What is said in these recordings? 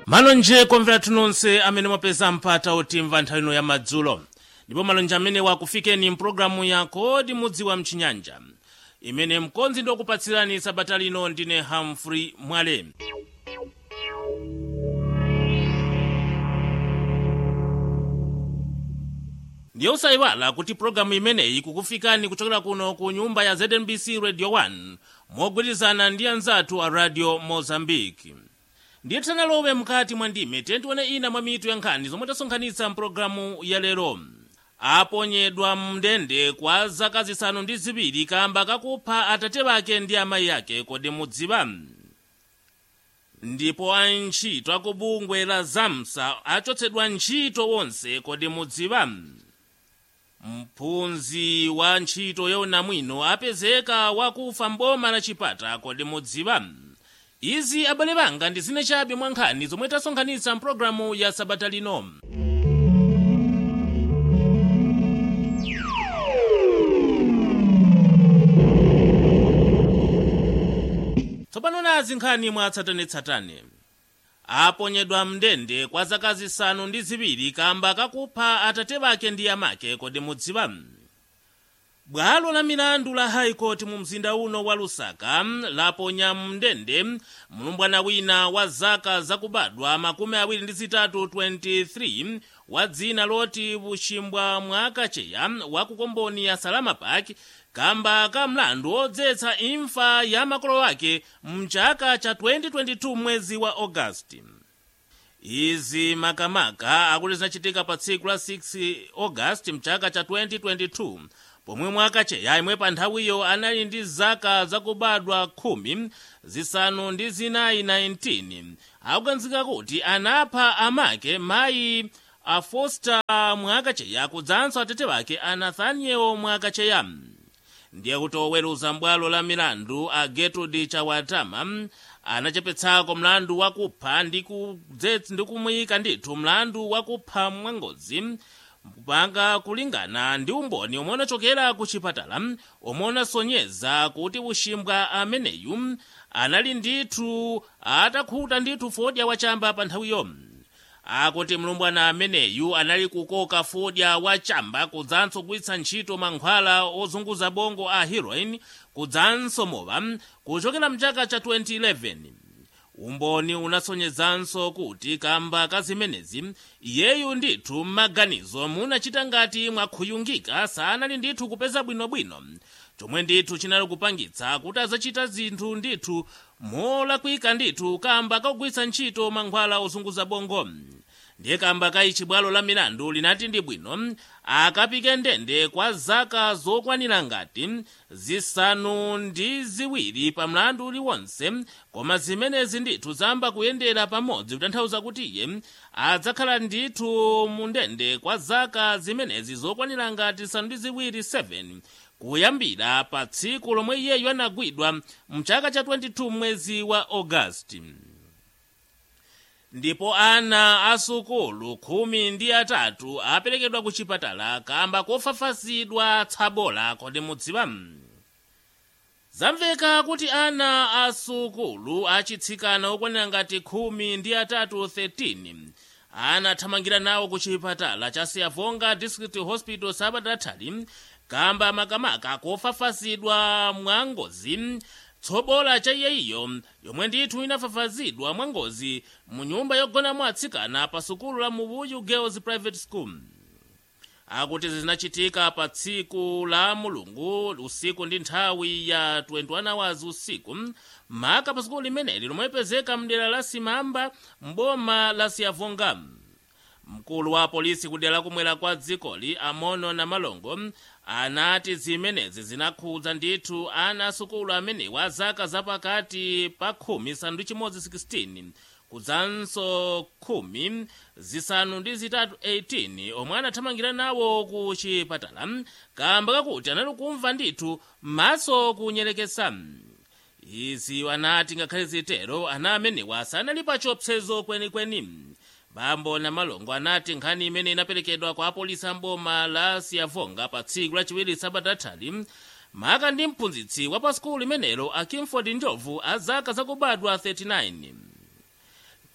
malonje komvera nonse amene mwapeza mpata otimva nthawi ino ya madzulo ndipo malonje amene wakufikeni mpulogalamu ya kodi mudziwa mchinyanja imene mkonzi ndi okupatsirani sabata lino ndine humphrey mwale ndiye usayiwala kuti pulogalamu imeneyi kukufikani kuchokera kuno ku nyumba ya znbc radio 1 mogwirizana ndi anzathu a radio mozambique ndiye tisanalowe mkati mwa ndime tentione ina mwa mitu ya nkhani zomwe tasonkhanitsa mpulogalamu ya lero aponyedwa mndende kwa zaka zisanu ndi ziwiri kamba kakupha atate bake ndi amayi ake kodi mudziwa ndipo antchito akubungwe la zamsa achotsedwa ntchito wonse kodi mudziwa mphunzi wa ntchito yaunamwino apezeka wakufa mboma la chipata kodi mudziwa izi abale banga ndi zine chabe mwa nkhani zomwe tasonkhanitsa mpulogalamu ya sabata lino tsopano nazi nkhani mwatsatanetsatane aponyedwa mndende kwa zaka zisanu ndi ziwiri kamba kakupha atate bake ndi amake kodi mudziwa bwalo la milandu la high court mu mzinda uno wa lusaka laponya mndende mlumbwana wina wa zaka zakubadwa makumi awiri ndi zitatu 23 wa dzina loti buchimbwa mwakacheya wa kukomboni ya salama park kamba ka mlandu odzetsa imfa ya makolo ake mchaka cha 2022 mwezi wa augasti izi makamaka akuti zinachitika pa tsiku la 6 augasti mchaka cha 2022 pomwe mwakacheya imwe pa nthawiyo anali ndi zaka zakubadwa khumi zisanu ndi zinayi 19 akuganizika kuti anapha amake mayi a foster mwakacheya kudzanso atate wake a nathaniel mwakacheya ndiye kuti oweruza mbwalo la milandu a gertrude chawatama anachepetsako mlandu wakupha ndi kumuyika ndithu mlandu wakupha mwangozi kupanga kulingana ndi umboni omwe unachokera ku chipatala omwe unasonyeza kuti ushimbwa ameneyu anali ndithu atakhuta ndithu fodya wachamba pa nthawiyo akuti mlumbwana ameneyu anali kukoka fodya wachamba kudzanso kugwiritsa ntchito mankhwala ozunguza bongo a heroin kudzanso mowa kuchokera mchaka cha 2011 umboni unasonyezanso kuti kamba ka zimenezi iyeyu ndithu m'maganizo munachita ngati mwakhuyungika sanali ndithu kupeza bwinobwino chomwe ndithu chinali kupangitsa kuti azachita zinthu ndithu molakwika ndithu kamba kakugwiritsa ntchito mankhwala ozunguza bongo ndiye kamba ka ichi bwalo la milandu linati ndi bwino akapike ndende kwa zaka zokwanira ngati zisanu ndi ziwiri pa mlandu uliwonse koma zimenezi ndithu zamba kuyendera pamodzi kutanthauza kuti iye adzakhala ndithu mu ndende kwa zaka zimenezi zokwanira ngati zisanu ndi ziwiri 7 kuyambira pa tsiku lomwe iyeyu anagwidwa mchaka cha 22 mwezi wa augasti ndipo ana asukulu khumi ndi atatu aperekedwa ku chipatala kamba kofafazidwa tsabola kodi mudziwa zamveka kuti ana asukulu achitsikana okwanira ngati khumi ndi atatu 13 anathamangira nawo ku chipatala cha siavonga district hospital sabatathali kamba makamaka kofafazidwa mwangozi tsobola cha iyeyiyo yomwe ndithu inafafazidwa mwangozi mu nyumba yogonamo atsikana pa sukulu la mubuyu girls private school akuti zinachitika pa tsiku la mulungu usiku ndi nthawi ya 21 hours usiku maka pa sukulu limeneli lomwe lipezeka mdera la simamba mboma la siavonga mkulu wa polisi kudera lakumwera kwa dzikoli amono na malongo anati zimenezi zinakhudza ndithu ana asukulu amenewa zaka zapakati pa khumi zisanu ndi chimodzi 16 kudzanso khumi zisanu ndi zitatu 18 omwe anathamangira nawo ku chipatala kamba kakuti anali kumva ndithu maso kunyerekesa izi anati ngakhale zitero ana amenewa sanali pa chiopsezo kwenikweni bambo na malongo anati nkhani imene inaperekedwa kwa apolisi amboma la siavonga pa tsiku lachiwiri sabatathali maka ndi mphunzitsi wa pa sukulu imenelo a kimford njovu a zaka zakubadwa 39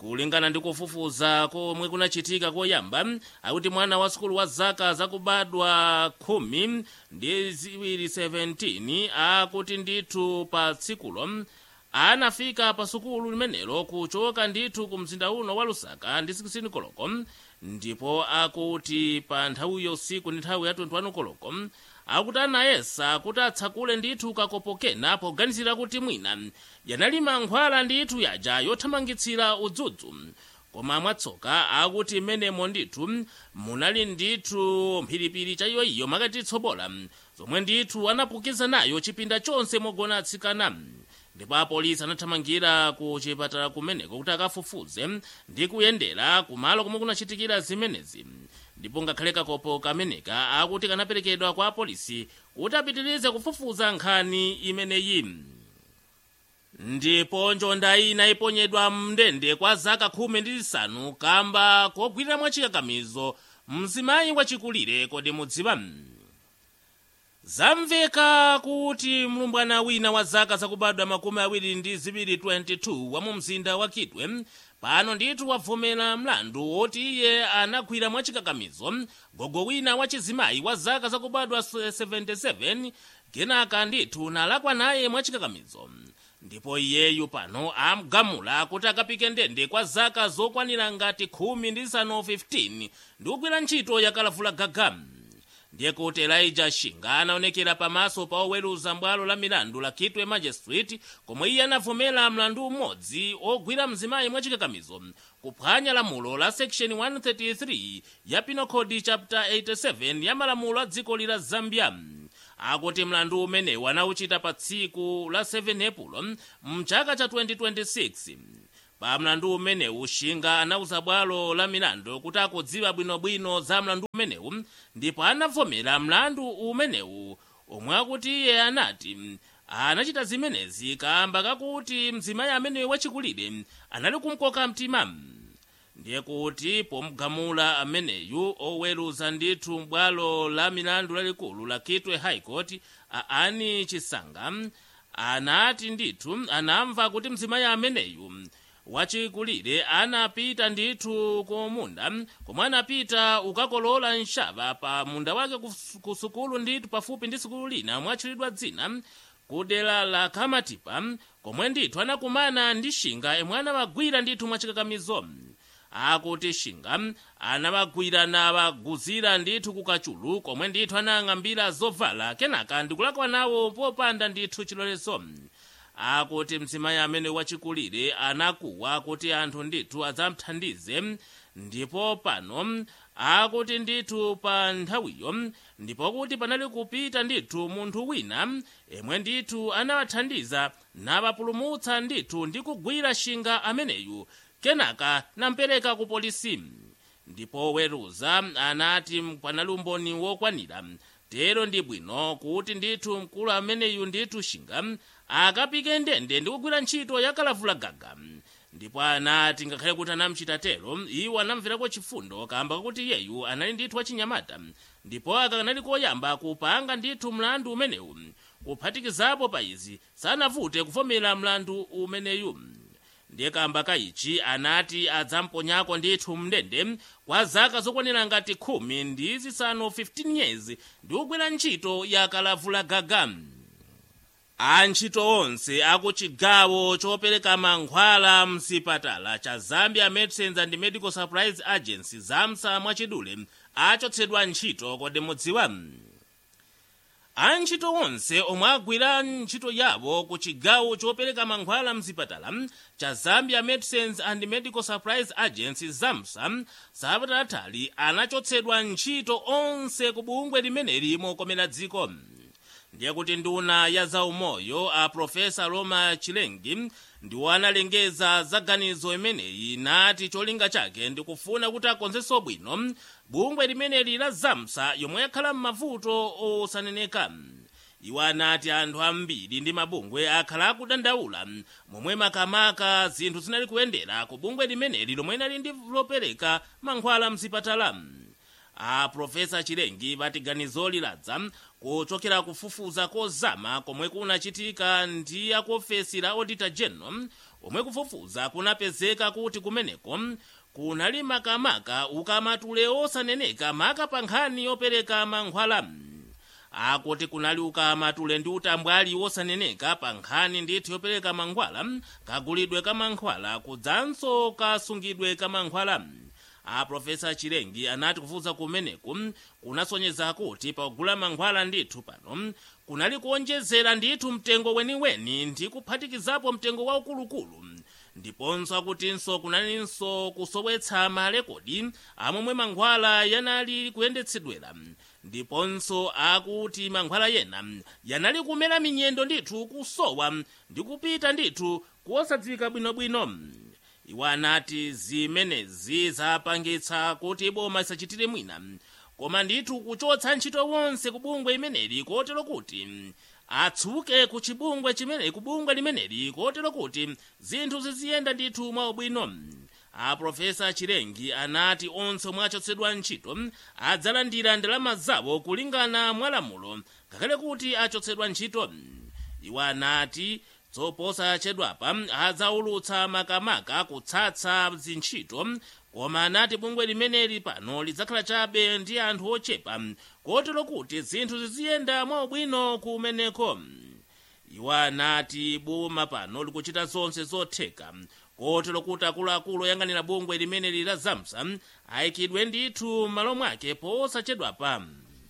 kulingana ndi kufufuza komwe kunachitika koyamba akuti mwana wa sukulu wa zaka zakubadwa khumi ndi ziwiri 17 akuti ndithu pa tsikulo anafika pa sukulu limenelo kuchoka ndithu ku mzinda uno wa lusaka ndi 16 koloko ndipo akuti pa nthawiyo usiku ndi nthawi ya 21 koloko akuti anayesa kuti atsakule ndithu kakopo kena poganizira kuti mwina yanali mankhwala ndithu yaja yothamangitsira udzudzu koma mwatsoka akuti menemo ndithu munali ndithu mphiripiri chayiyoyiyo makati tsobola zomwe ndithu anapukiza nayo chipinda chonse mogona atsikana ndipo apolisi anathamangira ku chipatala kumeneko kuti akafufuze ndi kuyendera kumalo komwe kunachitikira zimenezi ndipo ngakhale kakopo kameneka akuti kanaperekedwa kwa apolisi kuti apitirize kufufuza nkhani imeneyi ndipo njonda ina iponyedwa mndende kwa zaka khumi ndi zisanu kamba kogwirira mwachikakamizo mzimayi wachikulire kodi mudziwa zamveka kuti mlumbwana wina wa zaka zakubadwa makumi awiri ndi ziwiri 22 wa mu mzinda wa kitwe pano ndithu wavomera mlandu woti iye anagwira mwachikakamizo gogo wina wachizimayi wa zaka zakubadwa 77 kenaka ndithu nalakwa naye mwachikakamizo ndipo iyeyu pano amgamula kuti akapike ndende kwa zaka zokwanira ngati khumi ndi zisanu 15 ndi kugwira ntchito yakalavula gagamu ndiye kuti elijah shinga anaonekera pamaso pa oweruza bwalo la milandu la kitwe magistrate komwe iye anavomera mlandu umodzi ogwira mzimayi mwachikakamizo kuphwanya lamulo la section 133 ya penal code chapter 87 ya malamulo a dziko lila zambia akuti mlandu umenewu anauchita pa tsiku la 7 epulo mchaka cha 2026 pa mlandu umenewu shinga anauza bwalo la milandu kuti akudziwa bwinobwino za mlandu umenewu ndipo anavomera mlandu umenewu omwe akuti iye anati anachita zimenezi kamba kakuti mzimayi ameneyu wachikulire anali kumkoka mtima ndiye kuti pomgamula ameneyu oweruza ndithu bwalo la milandu lalikulu la kitwe high court aani chisanga anati ndithu anamva kuti mzimayi ameneyu wachikulire anapita ndithu kumunda komwe anapita ukakolola nshava pa munda wake ku sukulu ndithu pafupi ndi sukulu lina mwatchulidwa dzina kudera la kamatipa komwe ndithu anakumana ndi shinga emwe anawagwira ndithu mwachikakamizo akuti shinga anawagwira nawaguzira ndithu kukachulu komwe ndithu anang'ambira zovala kenaka ndikulakwa nawo popanda ndithu chilolezo akuti mzimayi amene wachikulire anakuwa kuti anthu ndithu adzamthandize ndipo pano akuti ndithu pa nthawiyo ndipo kuti panali kupita ndithu munthu wina emwe ndithu anawathandiza nawapulumutsa ndithu ndi kugwira shinga ameneyu kenaka nampereka ku polisi ndipo weruza anati panali umboni wokwanira tero ndi bwino kuti ndithu mkulu ameneyu ndithu shinga akapike ndende ndi kugwira ntchito yakalavula gaga ndipo anati ngakhale kuti anamuchita tero iwo anamverako chifundo kamba kakuti iyeyu anali ndithu wachinyamata ndipo akanali koyamba kupanga ndithu mlandu umenewu kuphatikizapo pa izi sanavute kuvomera mlandu umeneyu ndiye kamba kaichi anati adzamponyako ndithu mndende kwa zaka zokwanira ngati khumi ndi zisanu 15 years ndi kugwira ntchito yakalavula gaga antchito onse akuchigawo chopereka mankhwala mzipatala cha zambia medicines and medical supplies agency zamsa mwachidule achotsedwa ntchito kodi mudziwa antchito onse omwe agwira ntchito yawo ku chigawo chopereka mankhwala mzipatala cha zambia medicines and medical supplies agency zamsa sabata latali anachotsedwa ntchito onse ku bungwe limeneli mokomera dziko ndiye kuti nduna ya zaumoyo a profesa roma chilengi ndiwo analengeza zaganizo imeneyi nati cholinga chake ndikufuna kuti akonzenso bwino bungwe limeneli la zamsa yomwe yakhala m'mavuto osaneneka iwo anati anthu ambiri ndi mabungwe akhala akudandaula momwe makamaka zinthu zinali kuyendera ku bungwe limeneli lomwe linali ndi lopereka mankhwala mzipatala a profesa chilengi vati ganizo liladza kuchokera kufufuza kozama komwe kunachitika ndi akuofesi la auditor general omwe kufufuza kunapezeka kuti kumeneko kunali makamaka ukamatule osaneneka maka pa nkhani yopereka mankhwala akuti kunali ukamatule ndi utambwali wosaneneka pa nkhani ndithu yopereka mankhwala kagulidwe ka mankhwala kudzanso kasungidwe ka mankhwala a profesa chilengi anati kufufuza kumeneku kunasonyeza kuti pagula mankhwala ndithu pano kunali kuonjezera ndithu mtengo weniweni ndi kuphatikizapo mtengo waukuluukulu ndiponso akutinso kunalinso kusowetsa malekodi amomwe mankhwala yanali kuyendetsedwera ndiponso akuti mankhwala yena yanali kumera minyendo ndithu kusowa ndi kupita ndithu kuosadziwika bwinobwino iwo anati zimenezi zapangitsa kuti boma isachitire mwina koma ndithu kuchotsa ntchito wonse ku bungwe imeneli kotero kuti atsuke ku chibungwe chimeneli ku bungwe limeneli kotero kuti zinthu ziziyenda ndithu mwaubwino aprofesa chilengi anati onse omwe achotsedwa ntchito adzalandira ndalama zawo kulingana mwa lamulo ngakhale kuti achotsedwa ntchito iwo anati zoposachedwapa adzaulutsa makamaka kutsatsa zintchito koma anati bungwe limeneli pano lidzakhala chabe ndi anthu ochepa kotero kuti zinthu ziziyenda mwaubwino kumeneko iwo anati boma pano likuchita zonse zotheka kotero kuti akuluakulu oyang'anira bungwe limeneli la zamsa ayikidwe ndithu m'malo mwake posachedwapa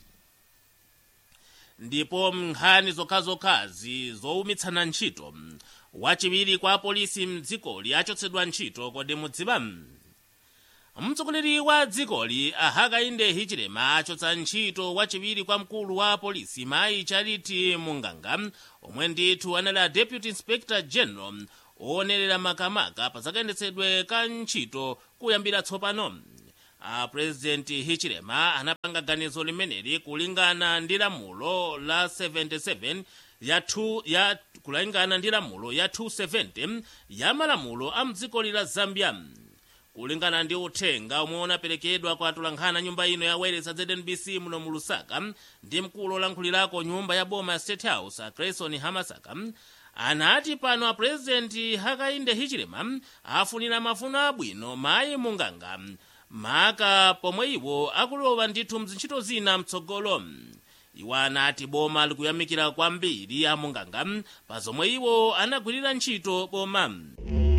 ndipo nkhani zokhazokhazi zowumitsana ntchito wachiwiri kwa apolisi mdzikoli achotsedwa ntchito kodi mudziwa mtsogoleri wa dzikoli ahakainde hichilema achotsa ntchito wachiwiri kwa mkulu wa apolisi mayi charity munganga omwe ndithu anali a deputy inspector general owonerera makamaka pa zakayendetsedwe ka ntchito kuyambira tsopano a purezidenti hichilema anapanga ganizo limeneli kulingana ndi lamulo la 77 ya 2 ya kulingana ndi lamulo ya 270 ya malamulo a mdziko la zambia kulingana ndi uthenga omwe unaperekedwa kwa atolankhani nyumba ino ya wales a znbc muno mu lusaka ndi mkulu olankhulirako nyumba ya boma ya state house a grayson hamasaka anati pano a purezidenti hakainde hichilema afunira mafuno abwino mayi munganga maka pomwe iwo akulowa ndithu mzintchito zina mtsogolo iwo anati boma likuyamikira kwambiri amunganga pa zomwe iwo anagwirira ntchito boma